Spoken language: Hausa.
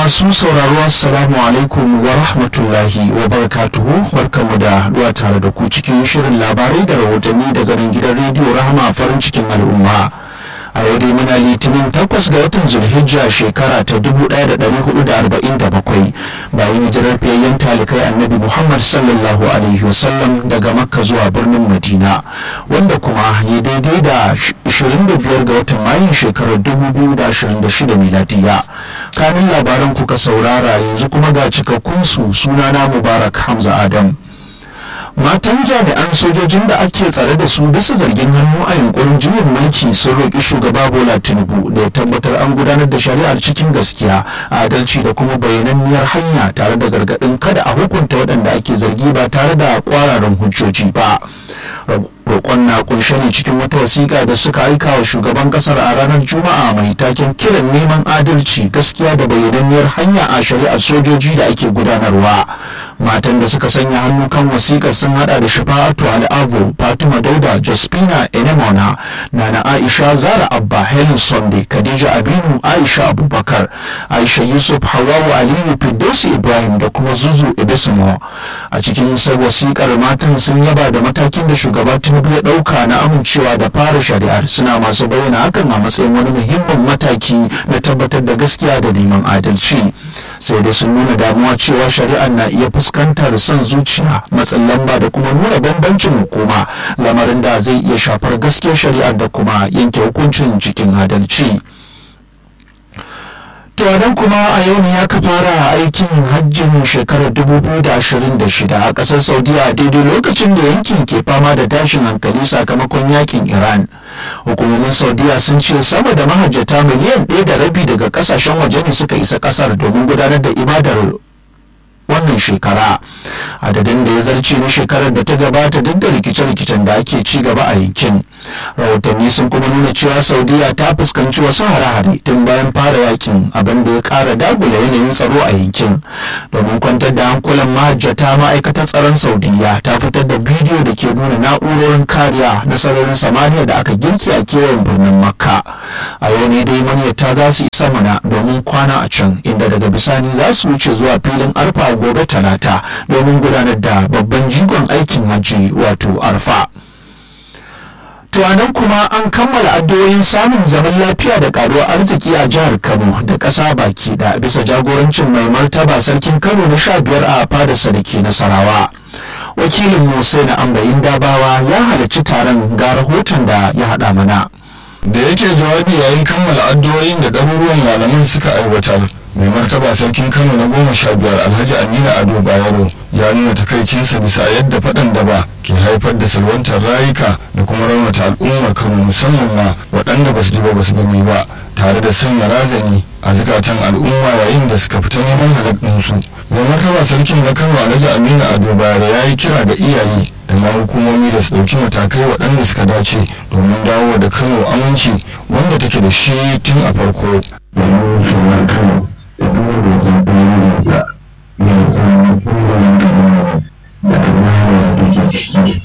masu sauraro assalamu alaikum wa rahmatullahi wa barakatuhu barkamu da haduwa tare da ku cikin shirin labarai da rahotanni daga nan gidan rediyo rahama farin cikin al'umma a yau dai muna litinin takwas ga watan zulhijja shekara ta 1447 bayan hijirar fiyayyen talikai annabi muhammad sallallahu alaihi wasallam daga makka zuwa birnin madina wanda kuma ya daidai da 25 ga watan mayun shekarar 2026 miladiya kanin labaran kuka saurara yanzu kuma ga cikakkunsu sunana mubarak hamza adam matan jami'an sojojin da ake tsare da su bisa zargin hannu a yunkurin juyin mulki sun roƙi shugaba bola tinubu da ya tabbatar an gudanar da shari'ar cikin gaskiya adalci da kuma bayananniyar hanya tare da gargaɗin kada a hukunta waɗanda ake zargi ba tare da kwararan hujjoji ba roƙon na kunshe ne cikin wata wasiƙa da suka aika wa shugaban ƙasar a ranar juma'a mai taken kiran neman adalci gaskiya da bayyananniyar hanya a shari'ar sojoji da ake gudanarwa matan da suka sanya hannu kan wasiƙar sun hada da shafa'atu al'abu fatima dauda jaspina enemona nana aisha zara abba helen sunday khadija aminu aisha abubakar aisha yusuf hawawu aliyu firdausi ibrahim da kuma zuzu ibisimo a cikin wasiƙar matan sun yaba da matakin da shugaba tinubu ya ɗauka na amincewa da fara shari'ar suna masu bayyana hakan a matsayin wani muhimmin mataki na tabbatar da gaskiya da neman adalci sai dai sun nuna damuwa cewa shari'ar na iya fuskantar son zuciya matsin lamba da kuma nuna bambancin hukuma lamarin da zai iya shafar gaskiyar shari'ar da kuma yanke hukuncin cikin adalci. tuwadan kuma a yau ne aka fara aikin hajjin shekarar 2026 a ƙasar saudiya daidai lokacin da yankin ke fama da tashin hankali sakamakon yakin iran hukumomin saudiya sun ce sama da mahajjata miliyan ɗaya da rabi daga ƙasashen waje ne suka isa ƙasar domin gudanar da ibadar wannan shekara adadin da ya zarce na shekarar da ta gabata duk da rikice-rikicen da ake ci gaba a yankin rahotanni sun kuma nuna cewa saudiya ta fuskanci wasu hare-hare tun bayan fara yakin abin da ya kara dagula yanayin tsaro a yankin domin kwantar da hankulan mahajjata ma'aikatar tsaron saudiya ta fitar da bidiyo da ke nuna na'urorin kariya na sararin samaniya da aka girki a kewayen birnin makka a yau ne dai manyata za su isa mana domin kwana a can inda daga bisani za su wuce zuwa filin arfa gobe talata domin gudanar da babban jigon aikin hajji wato arfa to nan kuma an kammala addu'o'in samun zaman lafiya da karuwar arziki a jihar kano da ƙasa baki da bisa jagorancin mai martaba sarkin kano na sha biyar a fadarsa da ke nasarawa wakilin musa na ambayin dabawa ya halarci taron ga rahoton da ya haɗa mana da yake jawabi yayin kammala addu'o'in da ɗaruruwan malaman suka aiwatar mai martaba sarkin kano na goma sha biyar alhaji aminu ado bayero ya nuna takaicinsa bisa yadda faɗan da ba ke haifar da salwantar rayuka da kuma raunata al'ummar kano musamman ma waɗanda ba su ji ba ba su gani ba tare da sanya razani a zukatan al'umma yayin da suka fita neman halaɗinsu mai martaba sarkin na kano alhaji aminu ado bayero ya yi kira ga iyaye da ma hukumomi da su ɗauki matakai waɗanda suka dace domin dawo da kano aminci wanda take da shi tun a farko. da dole zaɓensa ya san kullum da amana da ke ciki